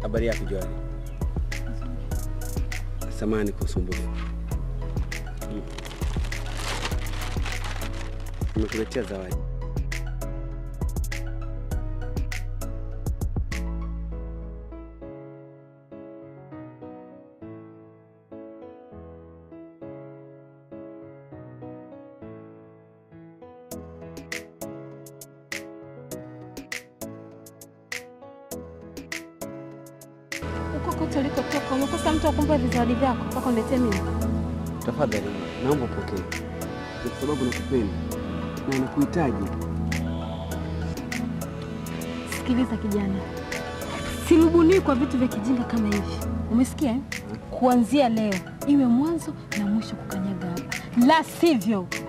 Habari yako Johari? Samahani kwa usumbufu. Mm. Nimekuletea zawadi. Huko kote ulikotoka umekosa mtu akumpa vizawadi vyako mpaka uniletee mimi. Tafadhali naomba upokee, Ni kwa sababu nakupenda na nakuhitaji. Sikiliza kijana, sirubunii kwa vitu vya kijinga kama hivi, umesikia? eh? Kuanzia leo iwe mwanzo na mwisho kukanyaga hapa, la sivyo